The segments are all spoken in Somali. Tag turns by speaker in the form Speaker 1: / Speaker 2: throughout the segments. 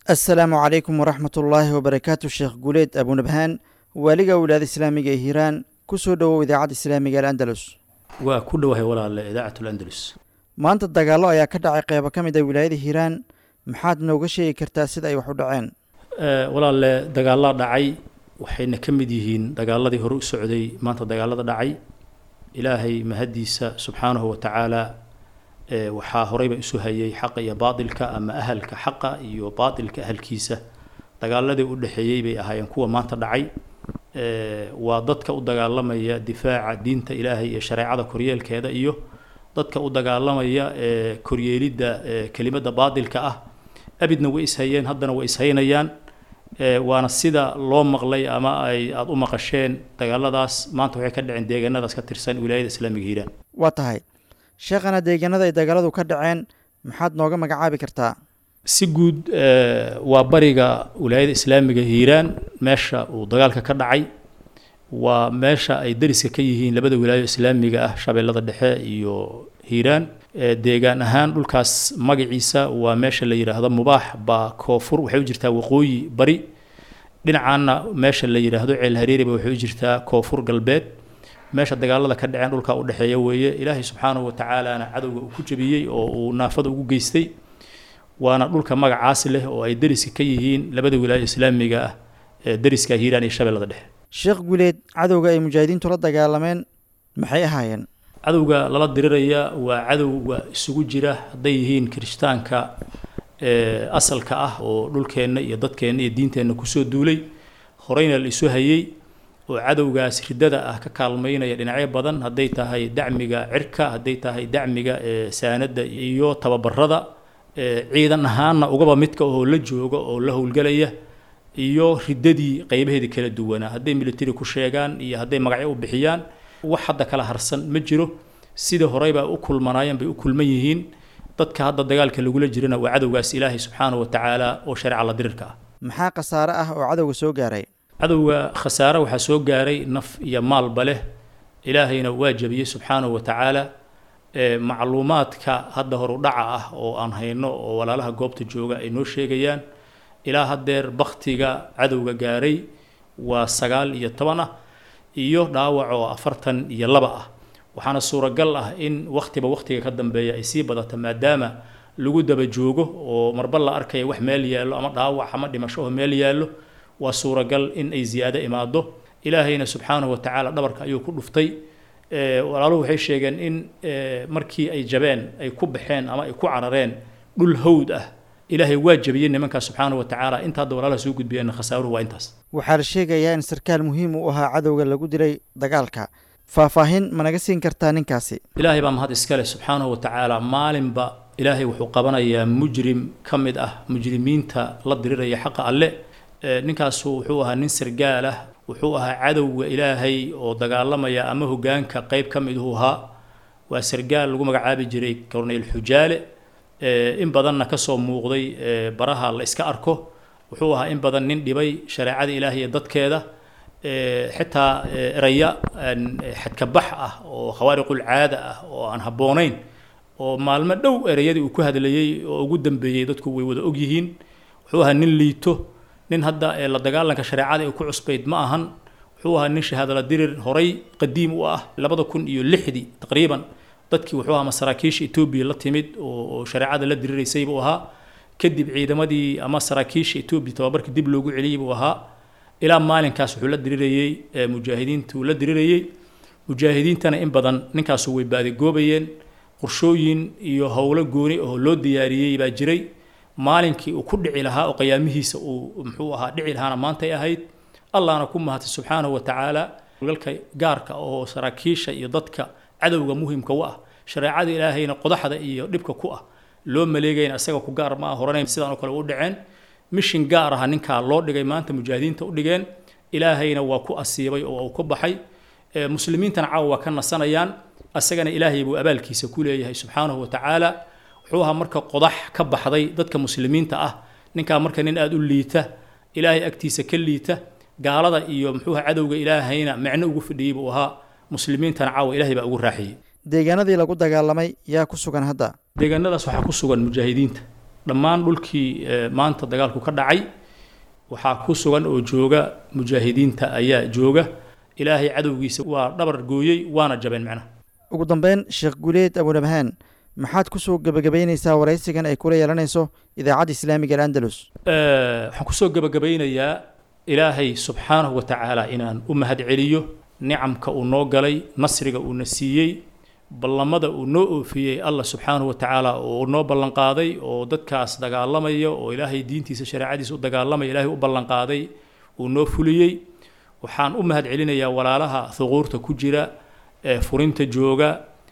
Speaker 1: assalaamu calaykum waraxmat ullaahi wabarakaatu sheekh guuleed abunabhaan waaliga wilaada islaamiga ee hiiraan ku soo dhowow idaacadda islaamiga al'andalus
Speaker 2: waa ku dhowahay walaale idaacatul andalus
Speaker 1: maanta dagaallo ayaa ka dhacay qeybo ka mid a wilaayada hiiraan maxaad nooga sheegi kartaa sida ay wax u dhaceen
Speaker 2: walaale dagaallaa dhacay waxayna ka mid yihiin dagaaladii hore u socday maanta dagaalada dhacay ilaahay mahaddiisa subxaanahu wa tacaala waxaa horeyba isu hayay xaqa iyo baatilka ama ahalka xaqa iyo baatilka ahalkiisa dagaaladii u dhexeeyey bay ahaayeen kuwa maanta dhacay waa dadka u dagaalamaya difaaca diinta ilaahay iyo shareecada koryeelkeeda iyo dadka u dagaalamaya koryeelidda kelimadda baatilka ah abidna way ishayeen haddana way ishaynayaan waana sida loo maqlay ama ay aada u maqasheen dagaaladaas maanta waxay ka dhaceen deegaanadaas ka tirsan wilaayada islaamiga hiiraan
Speaker 1: waa tahay sheekhana deegaanada ay dagaaladu ka dhaceen maxaad nooga magacaabi kartaa
Speaker 2: si guud waa bariga wilaayada islaamiga hiiraan meesha uu dagaalka ka dhacay waa meesha ay dariska ka yihiin labada wilaayo islaamiga ah shabeellada dhexe iyo hiiraan deegaan ahaan dhulkaas magaciisa waa meesha la yidhaahdo mubaax baa koonfur waxay u jirtaa waqooyi bari dhinacaana meesha la yidhaahdo ceel hareeriba waxay u jirtaa koonfur galbeed meesha dagaalada ka dhaceen dhulka u dhexeeya weeye ilaahay subxaanahu watacaalana cadowga uu ku jebiyey oo uu naafada ugu geystay waana dhulka magacaasi leh oo ay deriska ka yihiin labada wilaayo islaamiga ah ee deriska hiiraan iyo shabeellada dhexe
Speaker 1: sheekh guuleed cadowga ay mujaahidiintu la dagaalameen maxay ahaayeen
Speaker 2: cadowga lala diriraya waa cadowga isugu jira hadday yihiin kirishtaanka asalka ah oo dhulkeenna iyo dadkeenna iyo diinteenna kusoo duulay horeyna la isu hayey oo cadowgaas riddada ah ka kaalmaynaya dhinacyo badan hadday tahay dacmiga cirka hadday tahay dacmiga saanadda iyo tababarada ciidan ahaanna ugaba midka oo la jooga oo la howlgelaya iyo riddadii qaybaheedii kala duwanaa hadday military ku sheegaan iyo hadday magacyo u bixiyaan wax hadda kala harsan ma jiro sidii horeyba u kulmanaayeen bay u kulman yihiin dadka hadda dagaalka lagula jirana waa cadowgaas ilaahay subxaanahu wa tacaala oo shareeca la dirirka ah
Speaker 1: maxaa khasaare ah oo cadowga soo gaaray
Speaker 2: cadowga khasaare waxaa soo gaaray naf iyo maalba leh ilaahayna waa jabiyey subxaanahu wa tacaala macluumaadka hadda horu dhaca ah oo aan hayno oo walaalaha goobta jooga ay noo sheegayaan ilaa haddeer baktiga cadowga gaaray waa sagaal iyo toban ah iyo dhaawac oo afartan iyo laba ah waxaana suuragal ah in wakhtiba wakhtiga ka dambeeya ay sii badato maadaama lagu daba joogo oo marba la arkaya wax meel yaallo ama dhaawac ama dhimasho oo meel yaallo waa suuragal in ay ziyaado imaado ilaahayna subxaanahu wa tacaala dhabarka ayuu ku dhuftay walaaluhu waxay sheegeen in markii ay jabeen ay ku baxeen ama ay ku carareen dhul hawd ah ilaahay waa jabiyey nimankaas subxaanahu wa tacaala inta hadda walaalaha soo gudbiyeen khasaaruhu waa intaas
Speaker 1: waxaa la sheegayaa in sarkaal muhiim u ahaa cadowga lagu dilay dagaalka faahfaahin ma naga siin kartaa ninkaasi
Speaker 2: ilaahay baa mahad iska leh subxaanahu wa tacaala maalinba ilaahay wuxuu qabanayaa mujrim ka mid ah mujrimiinta la diriraya xaqa alle ninkaasu wuxuu ahaa nin sargaal ah wuxuu ahaa cadowga ilaahay oo dagaalamaya ama hogaanka qeyb ka mid uu ahaa waa sargaal lagu magacaabi jiray corneyl xujaale in badanna kasoo muuqday baraha la iska arko wuxuu ahaa in badan nin dhibay shareecada ilaahay iyo dadkeeda xitaa eraya xadkabax ah oo khawaariqul caada ah oo aan habboonayn oo maalmo dhow ereyadii uu ku hadlayey oo ugu dambeeyey dadku way wada ogyihiin wuxuu ahaa nin liito nin hadda la dagaalanka shareecada ay ku cusbayd ma ahan wuxuu ahaa nin shahaadala dirir horay qadiim u ah labada kun iyo lixdii taqriiban dadkii wuxuu ahaa masaraakiisha etoobiya la timid oo shareecada la diriraysay buu ahaa kadib ciidamadii ama saraakiisha etoobiya tababarka dib loogu celiyey buu ahaa ilaa maalinkaas wuxuu la dirirayey mujaahidiintuu la dirirayey mujaahidiintana in badan ninkaasu way baadigoobayeen qorshooyin iyo howlo gooni oo loo diyaariyey baa jiray maalinkii uu ku dhici lahaa oo qiyaamihiisa uu muxuu ahaa dhici lahaana maantay ahayd allahna ku mahatay subxaanahu wa tacaala galka gaarka oo saraakiisha iyo dadka cadowga muhimka u ah shareecada ilaahayna qodaxda iyo dhibka ku ah loo maleegayna isaga ku gaar ma ah horanay sidaan oo kale u dhaceen mishin gaar aha ninkaa loo dhigay maanta mujaahidiinta u dhigeen ilaahayna waa ku asiibay oo uu ka baxay muslimiintana caawa waa ka nasanayaan asagana ilaahay buu abaalkiisa ku leeyahay subxaanahu wa tacaala wuxuu ahaa marka qodax ka baxday dadka muslimiinta ah ninkaa marka nin aada u liita ilaahay agtiisa ka liita gaalada iyo muxuuha cadowga ilaahayna micno ugu fidhiyey buu ahaa muslimiintana caawa ilaahay baa ugu raaxiyey
Speaker 1: deegaanadii lagu dagaalamay yaa ku sugan hadda
Speaker 2: deegaanadaas waxaa ku sugan mujaahidiinta dhammaan dhulkii maanta dagaalku ka dhacay waxaa ku sugan oo jooga mujaahidiinta ayaa jooga ilaahay cadowgiisa waa dhabar gooyey waana jabeen macnaha
Speaker 1: ugu dambeyn sheekh guuleed abunabhaan maxaad kusoo gebagabaynaysaa waraysigan ay kula yeelanayso idaacadda islaamiga al'andalus
Speaker 2: waxaan kusoo gebagabaynayaa ilaahay subxaanahu wa tacaala inaan u mahad celiyo nicamka uu noo galay nasriga uuna siiyey ballamada uu noo oofiyey allah subxaanahu wa tacaala oo noo ballanqaaday oo dadkaas dagaalamaya oo ilaahay diintiisa shareecadiisa u dagaalamaya ilaahay u ballanqaaday uu noo fuliyey waxaan u mahad celinayaa walaalaha thuquurta ku jira ee furinta jooga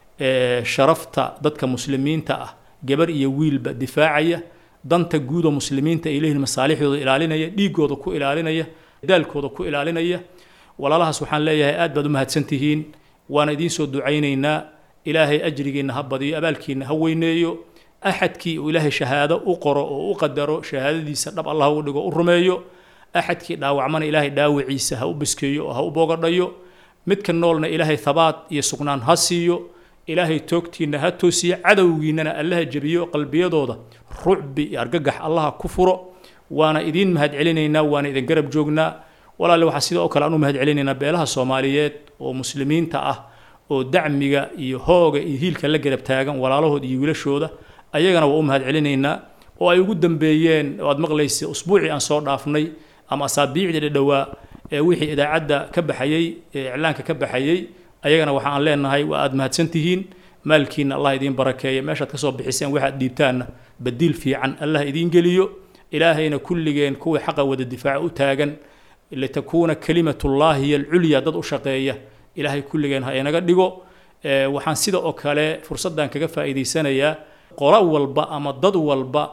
Speaker 2: ee sharafta dadka muslimiinta ah gabar iyo wiilba difaacaya danta guud oo muslimiinta ay leeyihiin masaalixdooda ilaalinaya dhiigooda ku ilaalinaya daalkooda ku ilaalinaya walaalahaas waxaan leeyahay aad baad u mahadsantihiin waana idiin soo ducaynaynaa ilaahay ajrigiinna ha badiyo abaalkiinna ha weyneeyo axadkii uu ilaahay shahaado u qoro oo u qadaro shahaadadiisa dhab allah u dhigo u rumeeyo axadkii dhaawacmana ilaahay dhaawiciisa ha u biskeeyo oo ha u boogadhayo midka noolna ilaahay thabaat iyo sugnaan ha siiyo ilaahay toogtiinna ha toosiyo cadowgiinnana allaha jebiyo qalbiyadooda rucbi iyo argagax allaha ku furo waana idiin mahad celinaynaa waana idin garab joognaa walaale waxaa sidoo kale aan u mahad celinaynaa beelaha soomaaliyeed oo muslimiinta ah oo dacmiga iyo hooga iyo hiilka la garab taagan walaalahood iyo wiilashooda ayagana waa u mahad celinaynaa oo ay ugu dambeeyeen oo aad maqlaysa usbuucii aan soo dhaafnay ama asaabiicdii dhadhowaa ee wixii idaacadda ka baxayey ee iclaanka ka baxayey ayagana waxa aan leenahay waa aad mahadsantihiin maalkiina allah idiin barakeeya meeshaad kasoo bixiseen waxaad dhiibtaanna badiil fiican allah idiin geliyo ilaahayna kulligeen kuwii xaqa wada difaaca u taagan litakuuna kalimatullaahi hiya alculya dad u shaqeeya ilaahay kulligeen ha inaga dhigo waxaan sida oo kale fursaddan kaga faa'iidaysanayaa qolo walba ama dad walba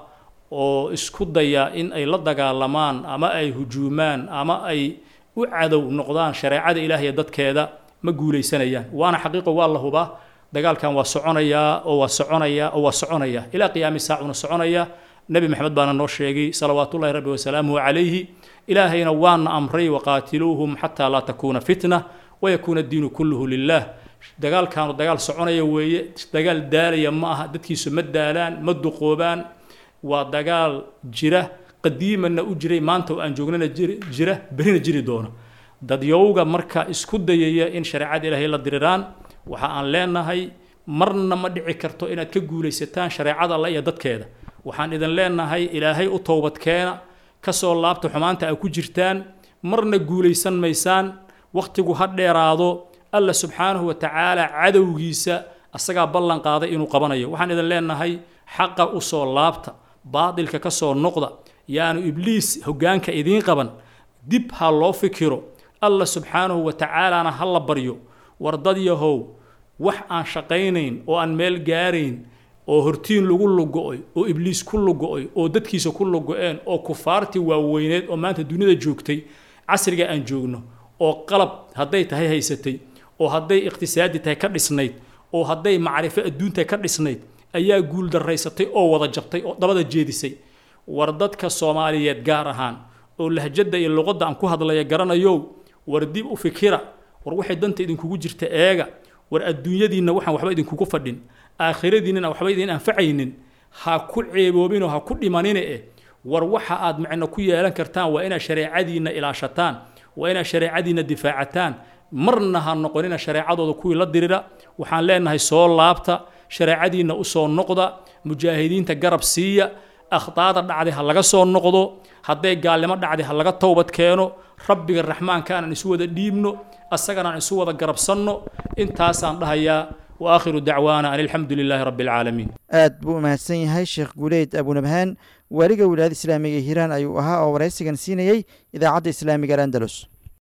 Speaker 2: oo isku daya in ay la dagaalamaan ama ay hujuumaan ama ay u cadow noqdaan shareecada ilaahiy dadkeeda ma guulaysanayaan waana xaqiiqo waa la hubaa dagaalkan waa soconayaa oo waa soconayaa oo waa soconayaa ilaa qiyaami saacuna soconayaa nebi maxamed baana noo sheegay salawaatullahi rabbi wasalaamuhu calayhi ilaahayna waana amray waqaatiluuhum xataa laa takuuna fitna wayakuuna diinu kulluhu lilah dagaalkaanu dagaal soconaya weeye dagaal daalaya ma aha dadkiisu ma daalaan ma duqoobaan waa dagaal jira qadiimanna u jiray maanta oo aan joognana jira berina jiri doona dadyowga marka isku dayaya in shareecada ilaahay la diriraan waxa aan leenahay marna ma dhici karto inaad ka guulaysataan shareecada alla iyo dadkeeda waxaan idin leenahay ilaahay u toobadkeena kasoo laabta xumaanta ay ku jirtaan marna guulaysan maysaan wakhtigu ha dheeraado alla subxaanahu wa tacaala cadowgiisa asagaa ballan qaaday inuu qabanayo waxaan idin leenahay xaqa u soo laabta baadilka ka soo noqda yaanu ibliis hoggaanka idiin qaban dib ha loo fikiro alla subxaanahu wa tacaalana ha la baryo war dad yahow wax aan shaqaynayn oo aan meel gaarayn oo hortiin lagu lugo-oy oo ibliis ku lugo-oy oo dadkiisa ku lugo-een oo kufaartii waaweyneed oo maanta dunida joogtay casriga aan joogno oo qalab hadday tahay haysatay oo hadday iqhtisaadi tahay ka dhisnayd oo hadday macrifo adduuntahay ka dhisnayd ayaa guul daraysatay oo wada jabtay oo dabada jeedisay war dadka soomaaliyeed gaar ahaan oo lahjadda iyo luqadda aan ku hadlaya garanayow war dib u fikira war waxay danta idinkugu jirta eega war adduunyadiinna waxaan waxba idinkugu fadhin aakhiradiinnana waxba idin anfacaynin ha ku ceeboobinoo ha ku dhimanine eh war waxa aad micno ku yeelan kartaan waa inaad shareecadiinna ilaashataan waa inaad shareecadiinna difaacataan marna ha noqonina shareecadooda kuwii la dirira waxaan leenahay soo laabta shareecadiinna u soo noqda mujaahidiinta garab siiya akhdaada dhacday ha laga soo noqdo hadday gaalnimo dhacday ha laga towbad keeno rabbiga raxmaanka aanan isu wada dhiibno asagana aan isu wada garabsanno intaasaan dhahayaa wa aakhiru dacwaana an alxamdu lilaahi rabbi alcaalamiin
Speaker 1: aad buu u mahadsan yahay sheekh guuleyd abunabhaan waaliga wilaayada islaamiga ee hiiraan ayuu ahaa oo waraysigan siinayey idaacadda islaamiga al andalus